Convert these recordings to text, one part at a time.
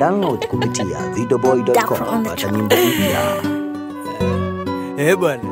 Download kupitia videoboy.com kupata nyimbo mpya. Eh bwana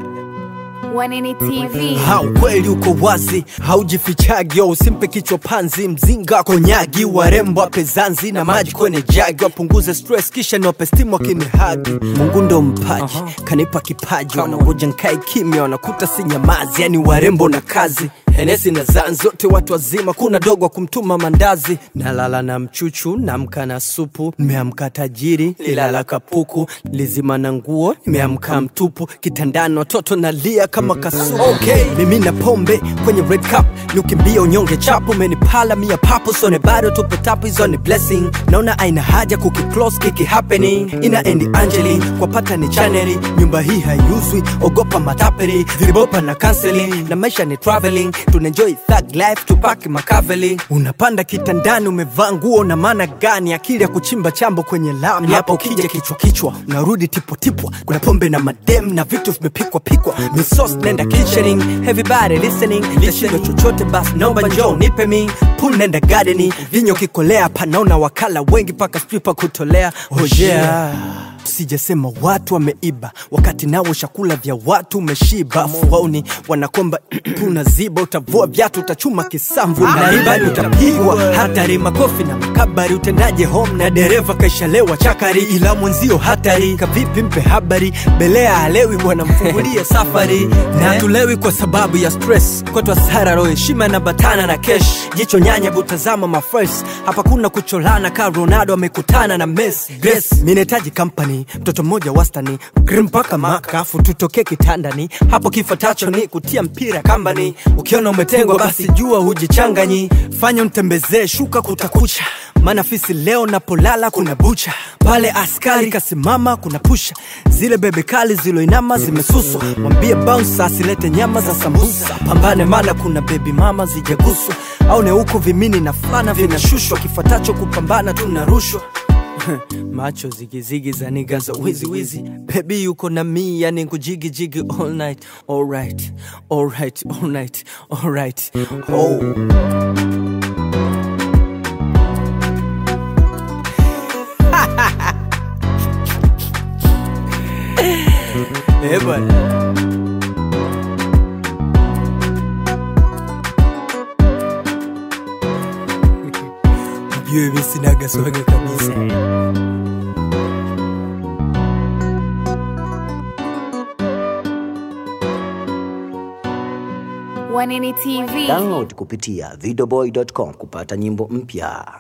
Wanini TV. ha ukweli uko wazi haujifichagi usimpe kichwa panzi mzinga konyagi warembo ape zanzi na maji kwenye jagi wapunguze stress kisha niwape stimu wakinihagi mungu ndo mpaji kanipa kipaji wanangoja nkae kimya wanakuta si nyamazi yani warembo na kazi henesi na zan zote watu wazima kuna dogo wa kumtuma mandazi nalala na mchuchu namka na supu nimeamka tajiri lilala kapuku lizima na nguo nimeamka mtupu kitandani watoto nalia kama kasuku okay. mimi na pombe kwenye red cup niukimbia unyonge chapu menipala mia papo sone bado tupo tapu hizo ni blessing naona aina haja kukiclose kiki happening ina endi angeli kwa pata ni chaneli nyumba hii haiuzwi ogopa matapeli viribopa na counseling na maisha ni traveling tunaenjoy thug life tupaki makaveli unapanda kitandani umevaa nguo na maana gani akili ya kuchimba chambo kwenye lami hapo kija kichwa kichwa unarudi tipotipwa kuna pombe na madem na vitu vimepikwa pikwa misos nenda kitchening everybody listening lishindo chochote basi naomba njoo nipe mi pool nenda gardening vinyo kikolea panaona wakala wengi paka stripa kutolea hojea sijasema watu wameiba wakati nawo chakula vya watu umeshiba fuauni wanakomba unaziba utavua vyatu utachuma kisamvu naibani utapigwa hatari makofi na makabari utendaje home na dereva kaishalewa chakari ila mwenzio hatari kavipi mpe habari belea halewi bwana mfungulie safari na tulewi kwa sababu ya stress kwetu hasara roho heshima na batana na kesh jicho nyanya butazama mafres hapa kuna kucholana ka ronaldo amekutana na messi grace minahitaji company mtoto mmoja wastani grim mpaka makafu tutokee kitandani hapo kifatacho ni kutia mpira kambani ukiona umetengwa basi jua hujichanganyi fanya mtembezee shuka kutakucha maana fisi leo napolala kuna bucha pale askari kasimama kuna pusha zile bebe kali ziloinama zimesuswa mwambie bounce asilete nyama za sambusa pambane maana kuna bebi mama zijaguswa au ne huko vimini na fulana vinashushwa kifuatacho kupambana tunarushwa macho zigizigi za niga za wizi wizi bebi yuko na mi yani kujigijigi all night alright alright alright alright oh. Eh bwana Ujue mimi sinaga swaga kabisa Wanini TV. Download kupitia videoboy.com kupata nyimbo mpya.